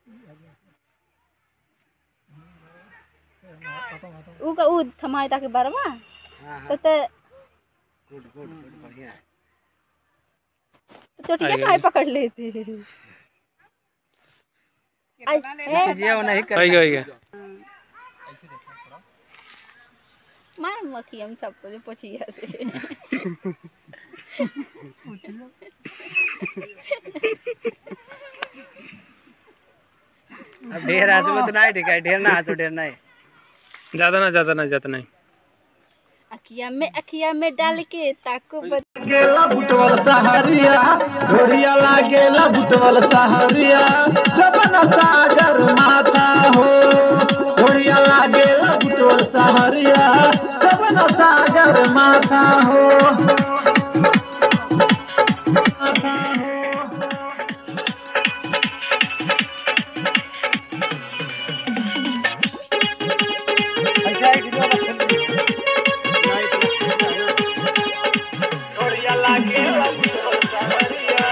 ऊ का ऊ थमाई ताकि बरवा हाँ तो ते गुड गुड गुड बढ़िया है चोटिया आई काहे पकड़ लेते आई ए, चीजें वो नहीं आई गया आई गया मार मक्खी हम सबको जो पोछिया से अब ढेर आजू तो नहीं ठीक है ढेर ना आजू ढेर नहीं ज्यादा ना ज्यादा ना ज्यादा नहीं अखिया में अखिया में डाल के ताको बच गेला बुटवल सहारिया ढोरिया लागेला बुटवल सहारिया जबन सागर माथा हो ढोरिया लागेला बुटवल सहारिया जबन सागर माथा हो माथा हो ढोरिया लागेला बुटवल सहारिया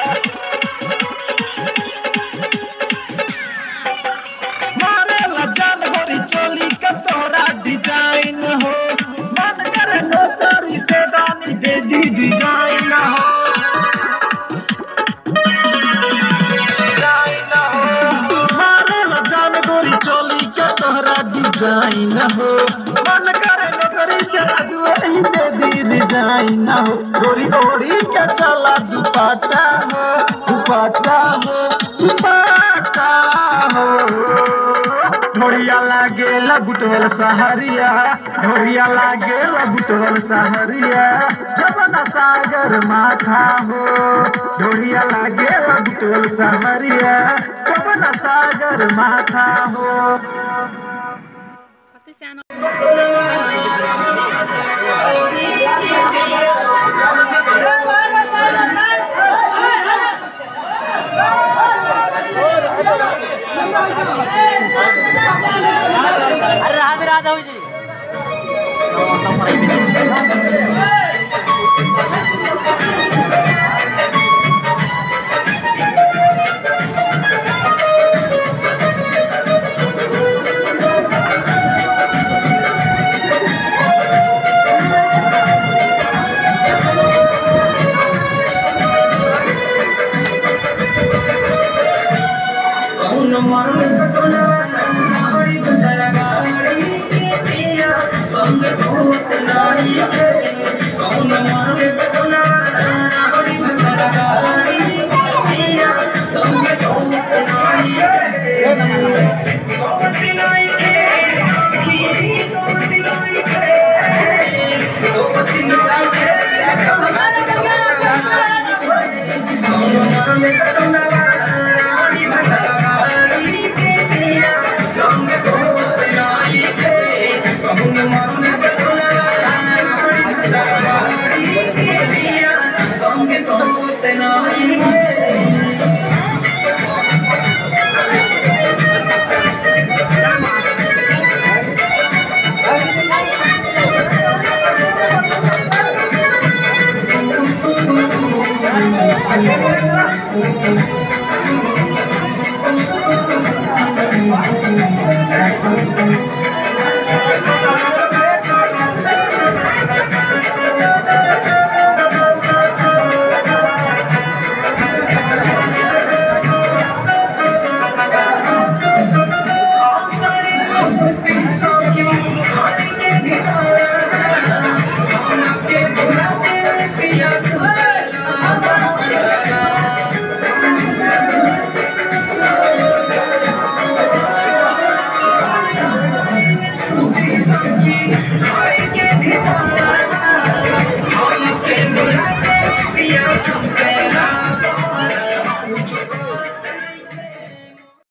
मारे लजान गोरी चोली का तोरा डिजाइन हो मन करे नौकरी से दानी दे दी डिजाइन हो डिजाइन हो मारे लजान गोरी चोली का तोरा डिजाइन हो मन करे नौकरी से आज वही दे दी डिजाइन हो गोरी ओढ़ी के चला दुपट्टा हो दुपट्टा हो दुपट्टा हो ढोरिया लागेला बुटवल सहरिया ढोरिया लागेला बुटवल सहरिया जबना सागर माथा हो ढोरिया लागेला बुटवल सहरिया जबना सागर माथा हो राधे राधा हो जी कौन मन